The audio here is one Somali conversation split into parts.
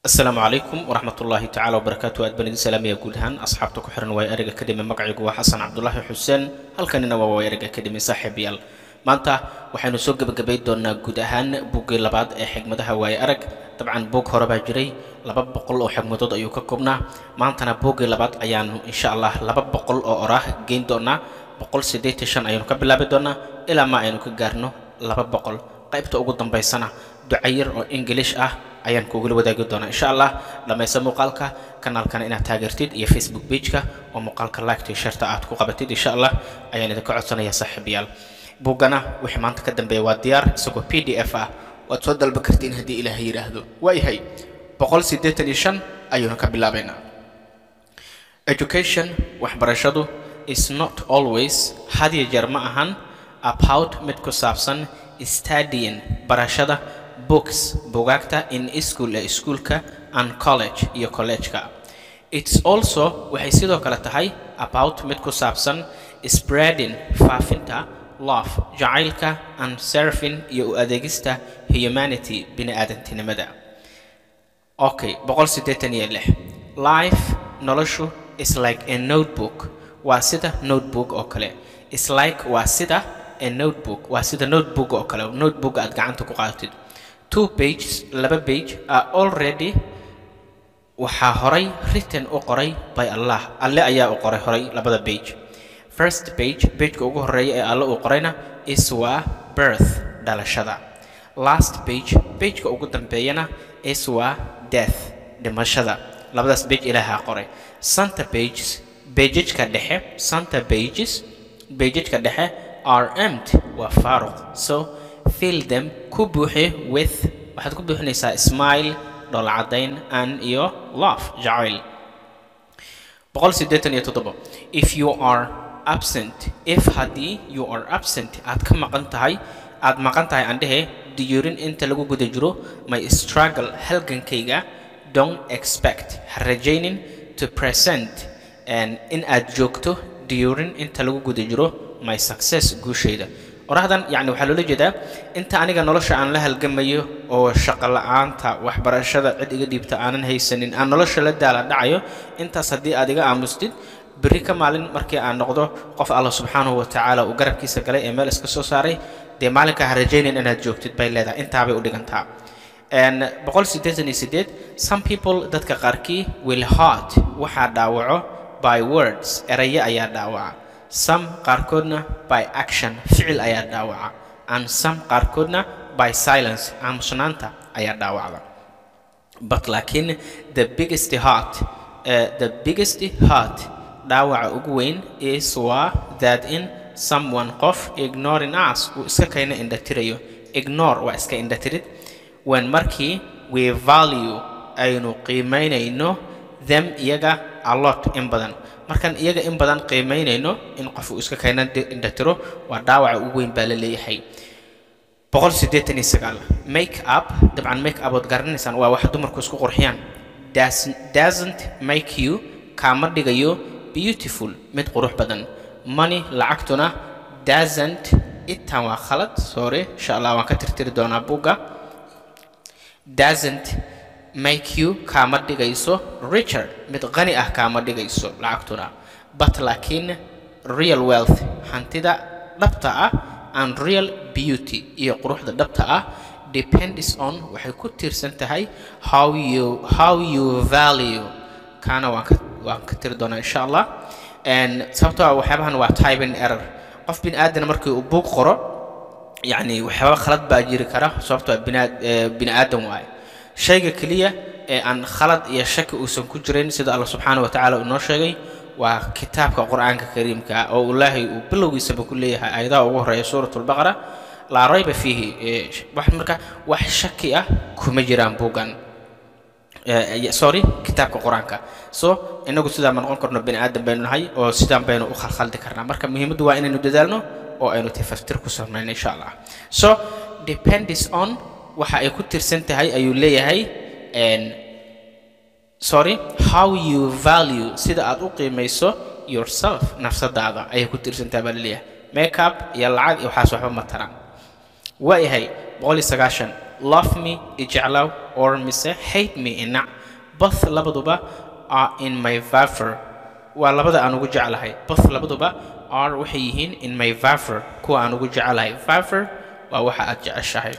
asalaamu calaykum waraxmat ullaahi tacala wabarakaatu aad baan idin salaamaya guud ahaan asxaabta ku xiran waay ariga kadhime magacaygu waa xasan cabdulaahi xuseen halkanina waa waay ariga kadhime saaxiibayaal maanta waxaynu soo gebagabay doonaa guud ahaan buggii labaad ee xigmadaha waaye arag dabcan buug hore baa jiray laba boqol oo xigmadood ayuu ka koobnaa maantana buuggii labaad ayaanu insha allah laba boqol oo oraah geyn doonaa boqol siddeetan shan ayaynu ka bilaabi doonaa ilaa ma aynu ka gaarno laba boqol qaybta ugu dambaysana ducayar oo ingilish ah ayaan kugula wadaagi doonaa insha allah dhammaysa muuqaalka kanaalkana inaad taageertid iyo facebook pageka oo muuqaalka liketa iyo sharta aad ku qabatid insha allah ayaan idinka codsanaya saaxiibayaal buuggana wixii maanta ka dambeeya waa diyaar isagoo p d f ah waad soo dalba kartiin haddii ilaahay yidhaahdo waayahay boqol siddeetan iyo shan ayuunu ka bilaabaynaa education waxbarashadu is not always had iyo jeer ma ahan about mid ku saabsan studying barashada books bugaagta in school ee iskuulka and college iyo collegeka its also waxay sidoo kale tahay about mid ku saabsan spreading faafinta love jacaylka and serving iyo u adeegista humanity bini aadantinimada okay boqol siddeetan iyo lix life noloshu is like a notebook waa sida notebook oo kale is like waa sida a notebook waa sida notebook oo kale notebook aad gacanta ku qaadatid two pages laba page are already waxaa horay written u qoray by allah alle ayaa u qoray horay labada page first page pageka ugu horeeya ee alle uu qorayna is waa birth dhalashada last page pageka ugu dambeeyana is waa death dhimashada labadaas page ilaahaa qoray center pages bejajka dhexe center pages bejajka dhexe are empty waa faaruq so fill them ku buuxi with waxaad ku buuxinaysaa smile dhoolcadayn an iyo love jacayl boqol siddeetan iyo toddobo if you are absent if haddii you are absent aad ka maqan tahay aad maqan tahay aan dhehe diyuurin inta lagu guda jiro my struggle halgankayga don't expect ha rajaynin to present in aad joogto diyuurin inta lagu guda jiro my success guushayda qorahdan yacni waxaa loola jeedaa inta aniga nolosha aan la halgamayo oo shaqo la-aanta waxbarashada cid iga dhiibta aanan haysanin aan nolosha la daala dhacayo intaas haddii aad iga aamustid berri ka maalin markii aan noqdo qof allah subxaanahu wa tacaala uu garabkiisa galay ee meel iska soo saaray dee maalinka ha rajaynin inaad joogtid bay leedahay intaabay u dhigantaa boqol siddeetan iyo siddeed some people dadka qaarkii will hurt waxaa dhaawaco by words erayo ayaa dhaawaca some qaarkoodna by action ficil ayaa dhaawaca and some qaarkoodna by silence aamusnaanta ayaa dhaawacda but laakiin the biggest heart uh, the biggest heart dhaawaca ugu weyn is waa that in someone qof ignoring us uu iska kayna indhatirayo ignore waa iska indhatirid when markii we value aynu qiimaynayno them iyaga a lot in badan markaan iyaga in badan qiimaynayno in qof uu iska kayna indhatiro waa dhaawaca ugu weyn baa la leeyahay boqol siddeetan iyo sagaal make up dabcan make up ood garanaysaan waa wax dumarku isku qurxiyaan doesn't make you kaama dhigayo beautiful mid qurux badan money lacagtuna doesn't itan waa khalad sorry insha allah waan ka tirtiri doonaa buugga doesn't make you kaama dhigayso richer mid qani ah kaama dhigayso lacagtuna but laakiin real wealth hantida dhabta ah and real beauty iyo quruxda dhabta ah depends on waxay ku tiirsan tahay how you how you value kaana waan ka waan ka tiri doonaa insha allah sababtoo ah waxyaabahan waa typing error qof bin aadana markii uu buug qoro yacni waxyaaba khalad baa jiri kara sababtoo ah bina bini aadan waaye shayga keliya ee aan khalad iyo shaki uusan ku jirayn sida allah subxaana wa tacaala uu noo sheegay waa kitaabka qur-aanka kariimka oo ilaahay uu bilowgiisaba ku leeyahay aayadaha ugu horeeya suurat lbaqara laa rayba fiihi wax marka wax shaki ah kuma jiraan buuggan sorry kitaabka qur-aanka so inagu sidaan ma noqon karno bini aadan baynu nahay oo sidaan baynu u khalkhaldi karnaa marka muhiimaddu waa inaynu dadaalno oo aynu tafaftir ku samayno insha allah so depends on waxa ay ku tirsan tahay ayuu leeyahay sorry how you value sida aad u qiimayso yourself nafsadaada ayay ku tirsan tahay baa laleeyahay makeup iyo lacag iyo waxaas waxba ma taraan waayahay boqol iyo sagaashan love me ijeclow or mise hate me inac both labaduba are in my favor waa labada aan ugu jeclahay both labaduba are waxay yihiin in my favor kuwa aan ugu jeclahay favor waa waxa aad jeceshahay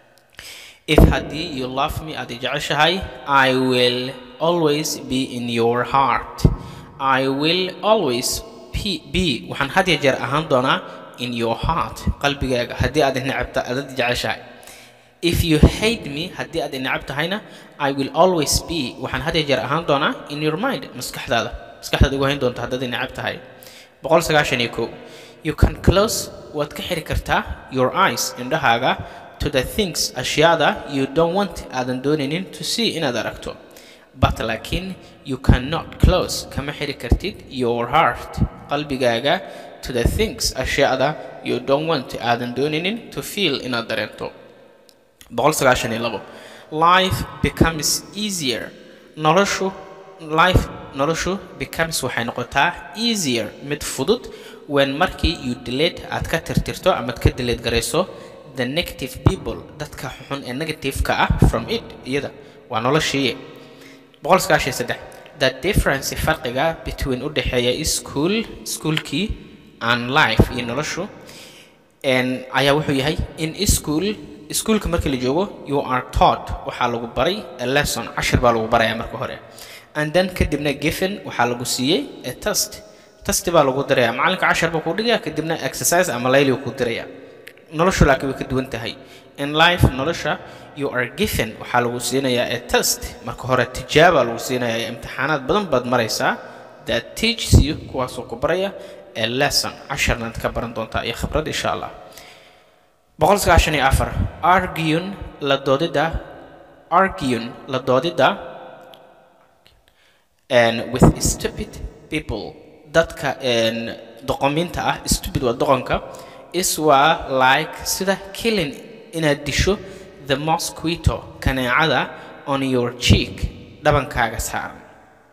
if haddii you love me aad i jeceshahay i will always be in your heart i will always be- be waxaan had ya jeer ahaan doonaa in your heart qalbigaaga haddii aad i necabta aad i jeceshahay if you hate me haddii aad i necab tahayna i will always be waxaan had ya jeer ahaan doonaa in your mind maskaxdaada maskaxdaad igu hayn doonta haddaad i necab tahay boqol sagaashan iyo kow you can close waad ka xiri kartaa your eyes indhahaaga to the things ashyaada you don't want aadan doonaynin to see inaad aragto but laakiin you cannot close kama xiri kartid your heart qalbigaaga to the things ashyaada you don't want aadan doonaynin to feel inaad dareento boqol sagaashan iyo labo life becomes easier noloshu life noloshu becomes waxay noqotaa easier mid fudud when markii you delete aad ka tirtirto amaad ka delete garayso the negative people dadka xun ee negative-ka ah from it iyada waa noloshii boqol sagaashan iyo saddex the difference farqiga between u dhexeeya school schoolkii and life iyo noloshu and ayaa wuxuu yahay in school iskuulka markii la joogo you are taught waxaa lagu baray a lesson cashir baa lagu barayaa marka hore and then kadibna given waxaa lagu siiyey a test test baa lagu diraya macalinka cashar baa kuu dhigaya kadibna exercise ama layli ku diraya noloshu laakiin way ka duwan tahay in life nolosha you are given waxaa lagu siinayaa a test marka hore tijaaba lagu siinayaa imtixaanaad badan baad maraysaa that teaches you kuwaasoo ku baraya a lesson casharnaad ka baran doontaa iyo khibrad insha allah boqol sagaashan iyo afar argun la doodida argun la doodida and with stupid people dadka and doqominta ah stupid waa doqonka is waa like sida killing inaad disho the mosquito kaneecada on your cheek dhabankaaga saaran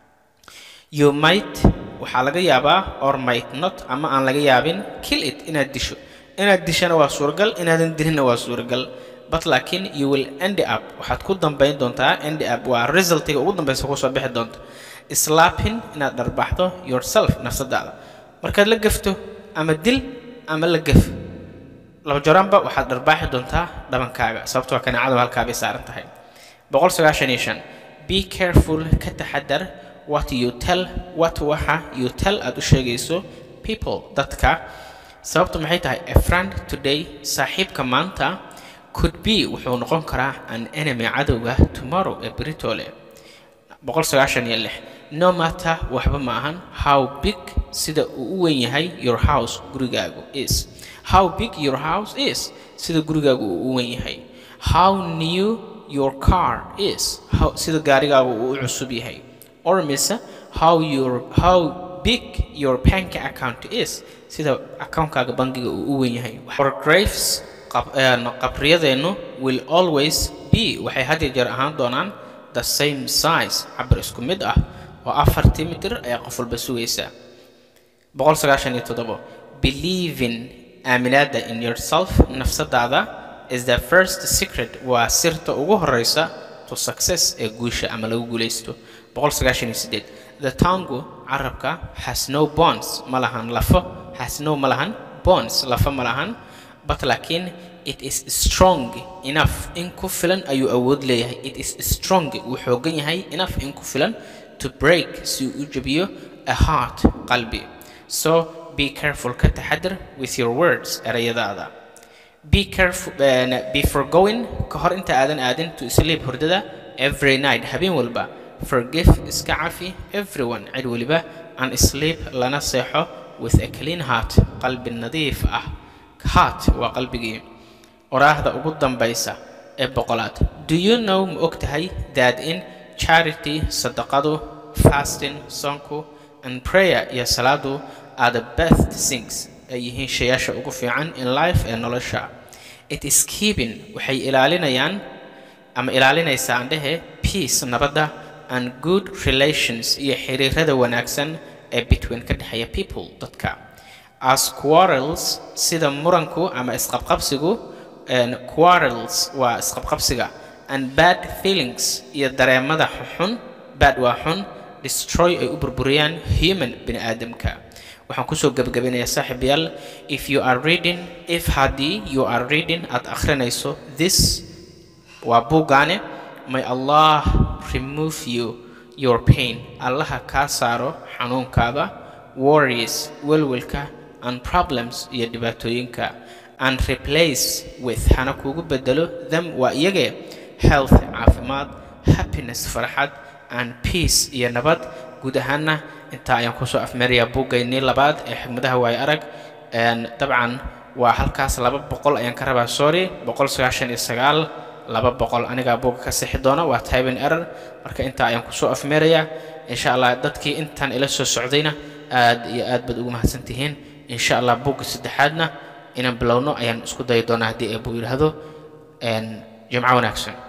you might waxaa laga yaabaa or might not ama aan laga yaabin kill it inaad disho inaad dishana waa suuragal inaadan dilinna waa suuragal but laakiin you will end up waxaad ku dambayn doontaa end up waa resultiga ugu dambaysa kusoo bixi doonta slapping inaad dharbaxdo yourself nafsadaada markaad la gafto ama dil ama la gaf laba joraanba waxaad dharbaaxi doontaa dhabankaaga sababtoo kaneecadu halkaa bay saaran tahay boqol sagaashan iyo shan be careful ka taxadar what you tell what waxa you tell aad u sheegayso people dadka sababtu maxay tahay a friend today saaxiibka maanta could be wuxuu noqon karaa an enemy cadowga tomorrow ee britole boqol sagaashan iyo lix no matter waxba ma ahan how big sida uu u weyn yahay your house gurigaagu is how big your house is sida gurigaagu uu u weyn yahay how new your car is how sida gaarigaagu uu u cusub yahay or mise how your how big your bank account is sida akaunkaaga bangiga uu u weyn yahay our graves qabriyadeennu will always be waxay had iyo jeer ahaan doonaan the same size cabir isku mid ah oo afartii mitir ayaa qof walba sugaysaa boqol sagaashan iyo toddobo believing aaminaada in yourself nafsadaada is the first secret waa sirta ugu horeysa to success ee guusha ama lagu guulaysto boqol sagaashan iyo sideed the tango carabka has no bonds ma lahan lafo has no ma lahan bonds lafo ma lahan but laakiin it is strong enough in ku filan ayuu awood leeyahay it is strong wuu xoogan yahay enough in ku filan to break si uu u jabiyo a heart qalbi so be careful ka taxadar with your words erayadaada be careful uh, before going ka hor inta aadan aadin to sleep hurdada every night habeen walba forgive iska cafi everyone cid waliba and sleep lana seexo with a clean heart qalbi nadiif ah heart waa qalbigii oraahda ugu dambaysa ee boqolaad do you know ma og tahay that in charity sadaqadu fasting soonku and prayer iyo salaadu are the best things ay yihiin shayaasha ugu fiican in life ee nolosha it is keeping waxay ilaalinayaan ama ilaalinaysaa andhehe peace nabadda and good relations iyo xiriirada wanaagsan ee between ka dhexeeya people dadka as quarrels sida muranku ama isqabqabsigu quarrels waa isqabqabsiga and bad feelings iyo dareemada xun bad waa xun destroy ay u burburiyaan human bini aadamka waxaan kusoo gebagabinayaa saaxiibayaal if you are reading if haddii you are reading aad akhrinayso this waa buuggaane may allah remove you your pain allaha kaa saaro xanuunkaada worries welwelka and problems iyo dhibaatooyinka and replace with hana kugu bedelo them waa iyagee health caafimaad happiness farxad and peace iyo nabad guud ahaana intaa ayaan kusoo afmeerayaa buuggaynii labaad ee xigmadaha waayo arag dabcan waa halkaas laba boqol ayaan ka rabaa sorry boqol sagaashan iyo sagaal laba boqol anigaa buugga ka sixi doona waa tyben error marka intaa ayaan kusoo afmeerayaa insha allah dadkii intaan ila soo socdayna aad iyo aad baad ugu mahadsan tihiin insha allah buugga saddexaadna inaan bilowno ayaan isku dayi doonaa haddii eebuu yidhaahdo jimco wanaagsan